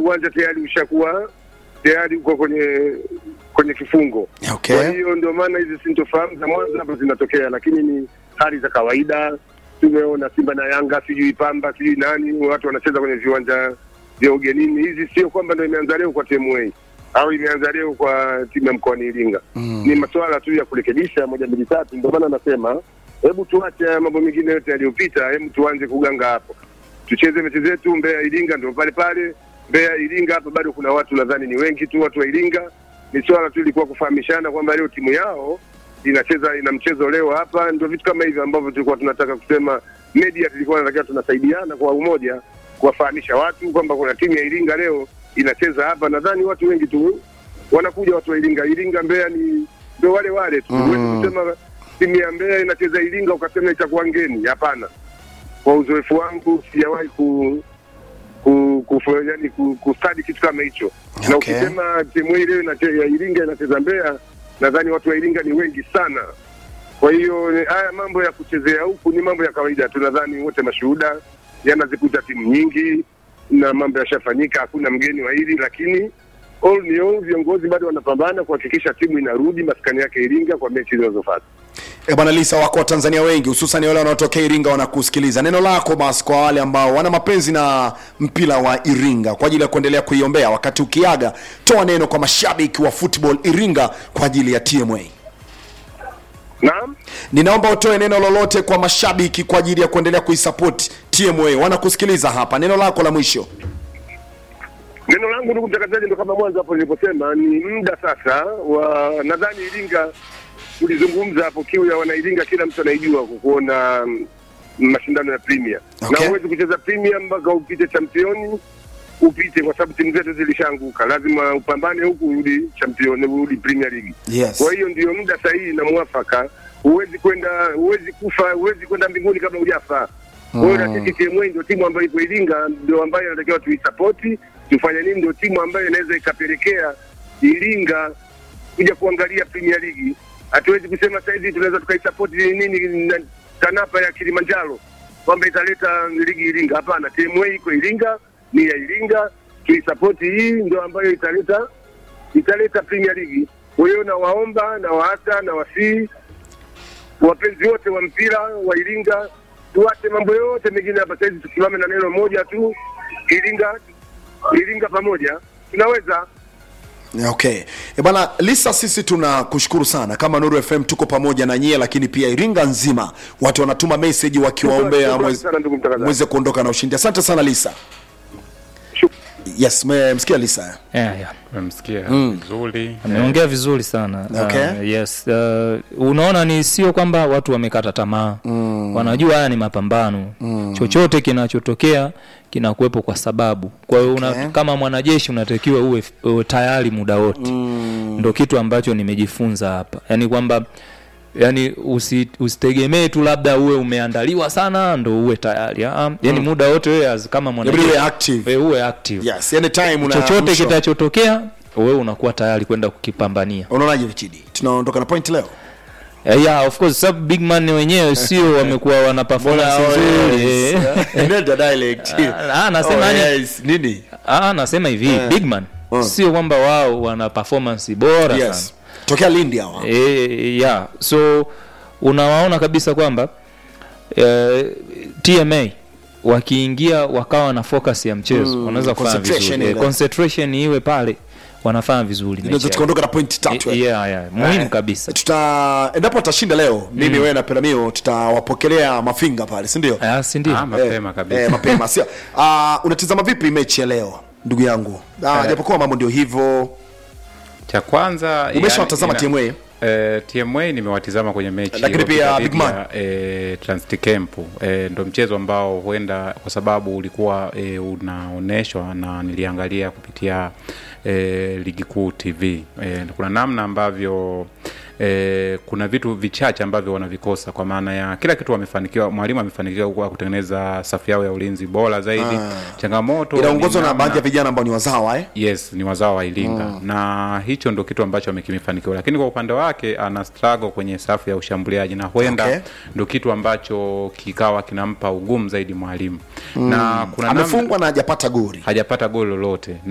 uwanja tayari ushakuwa tayari uko kwenye kwenye kifungo. Okay. Kwa hiyo ndio maana hizi sintofahamu za mwanzo hapo zinatokea, lakini ni hali za kawaida. Tumeona Simba na Yanga, sijui Pamba, sijui nani, watu wanacheza kwenye viwanja vya ugenini. Hizi sio kwamba ndio imeanza leo kwa TMA au imeanza leo kwa timu ya mkoani Iringa. Mm. Ni masuala tu ya kurekebisha moja mbili tatu. Ndio maana nasema hebu tuache haya mambo mengine yote yaliyopita, hebu tuanze kuganga hapo, tucheze mechi zetu. Mbeya Iringa ndio pale pale, Mbeya Iringa hapa bado kuna watu nadhani ni wengi tu, watu wa Iringa. Ni swala tu ilikuwa kufahamishana kwamba leo timu yao inacheza ina mchezo leo hapa, ndio vitu kama hivi ambavyo tulikuwa tunataka kusema. Media tulikuwa tunatakiwa tunasaidiana kwa umoja kuwafahamisha watu kwamba kuna timu ya Iringa leo inacheza hapa. Nadhani watu wengi tu wanakuja, watu wa Iringa. Iringa Mbeya ni ndio wale wale tu, Mm. huwezi kusema timu ya Mbeya inacheza Iringa ukasema itakuwa ngeni. Hapana, kwa uzoefu wangu sijawahi ku ku, ku, yani, ku, kustadi kitu kama hicho na Okay. ukisema timu hii leo inache- ya Iringa inacheza Mbeya, nadhani watu wa Iringa ni wengi sana. Kwa hiyo ni- haya mambo ya kuchezea huku ni mambo ya kawaida tu, nadhani wote mashuhuda, yanazikuta timu nyingi na mambo yashafanyika, hakuna mgeni wa hili, lakini all ni all, viongozi bado wanapambana kuhakikisha timu inarudi maskani yake Iringa kwa mechi zinazofuata. E bwana Lisa, wako Watanzania wengi hususan wale wanaotokea Iringa wanakusikiliza. Neno lako basi kwa wale ambao wana mapenzi na mpira wa Iringa kwa ajili ya kuendelea kuiombea, wakati ukiaga, toa neno kwa mashabiki wa football Iringa kwa ajili ya TMA. Naam. Ninaomba utoe neno lolote kwa mashabiki kwa ajili ya kuendelea kuisupport TMA. Wanakusikiliza hapa, neno lako la mwisho. Neno langu ndugu mtangazaji, ndo kama mwanzo hapo niliposema, ni muda sasa wa nadhani Iringa tulizungumza hapo, kiu ya wanairinga kila mtu anaijua kwa kuona mm, mashindano ya Premier Okay. na huwezi kucheza Premier mpaka upite championi upite, kwa sababu timu zetu zilishaanguka. Lazima upambane huku urudi championi, urudi Premier League. Yes. Kwa hiyo ndio muda sahihi na mwafaka. Huwezi kwenda, huwezi kufa, huwezi kwenda mbinguni kabla hujafa. Kwa hiyo na sisi TMA ndio timu ambayo iko Iringa, ndio ambayo inatakiwa tuisapoti, tufanye nini, ndio timu ambayo inaweza ikapelekea Iringa kuja kuangalia Premier League. Hatuwezi kusema sasa hivi tunaweza tukaisapoti nini na TANAPA ya Kilimanjaro kwamba italeta ligi Iringa. Hapana, TMA iko Iringa, ni ya Iringa, tuisapoti hii ndio ambayo italeta italeta Premier League. Kwa hiyo nawaomba na waasa na wasii wapenzi wote wa mpira wa Iringa, tuache mambo yote mengine hapa sasa hivi, tusimame na neno moja tu, Iringa, Iringa pamoja tunaweza. Okay. E bana Lisa, sisi tunakushukuru sana kama Nuru FM, tuko pamoja na nyie, lakini pia Iringa nzima watu wanatuma message wakiwaombea Shukrani mweze, sana ndugu mtangazaji. mweze kuondoka na ushindi. Asante sana Lisa. Shuk- Yes, mmemsikia Lisa. yeah, yeah. Umemsikia vizuri ameongea vizuri sana Okay. uh, yes uh, unaona ni sio kwamba watu wamekata tamaa mm. wanajua haya ni mapambano mm. chochote kinachotokea kinakuwepo kwa sababu kwa hiyo Okay. una, kama mwanajeshi unatakiwa uwe, uwe tayari muda wote mm. ndo kitu ambacho nimejifunza hapa yaani kwamba yani usi, usitegemee tu labda uwe umeandaliwa sana ndo uwe tayari ah, yani muda wote wewe as- kama Inabidi mwanajeshi uwe active. wewe uwe active Yes, anytime una chochote mwisho. kitachotokea wewe unakuwa tayari kwenda kukipambania Unaonaje Richidi? Tunaondoka na point leo. Eh, yeah, of course sababu big man wenyewe sio wamekuwa wana performance nzuri eh. Nenda dialect. Ah, nasema Oh, ni- yes. Nini? Ah, nasema hivi Eh. big man Mm. sio kwamba wao wana performance bora Yes. sana Tokea Lindi hawa. e, yeah. so unawaona kabisa kwamba eh, tma wakiingia wakawa na focus ya mchezo Mm, wanaweza kufanya concentration vizuri Eh, ile. concentration iwe pale wanafanya vizuri mechi Tunaweza yao. tukaondoka na point tatu. Eh, eh. yeah, yeah. muhimu Eh, kabisa Tuta endapo atashinda leo, mimi wewe na Peramio tutawapokelea mafinga pale, si ndio? Ah, si ndio Ah, mapema Eh, kabisa eh, mapema sio. Ah, unatizama vipi mechi ya leo ndugu yangu? Ah, Eh. japokuwa mambo ndio hivyo. cha kwanza Umeshawatazama yani, TMA? ina- Eh, TMA nimewatizama kwenye mechi Lakini iliyopita pia dhidi Big Man? ya, eh, Transticamp eh, ndo mchezo ambao huenda kwa sababu ulikuwa eh, unaonyeshwa na niliangalia kupitia eh, ligi kuu TV eh, kuna namna ambavyo eh, kuna vitu vichache ambavyo wanavikosa kwa maana ya kila kitu wamefanikiwa mwalimu amefanikiwa kwa kutengeneza safu yao ya ulinzi bora zaidi changamoto Inaongozwa ni na namna- baadhi ya vijana ambao ni wazawa eh? yes ni wazao wa iringa mm. na hicho ndo kitu ambacho amekimefanikiwa lakini kwa upande wake ana struggle kwenye safu ya ushambuliaji na huenda Okay. ndo kitu ambacho kikawa kinampa ugumu zaidi mwalimu mm. na kuna namna- Amefungwa na hajapata goli. hajapata goli lolote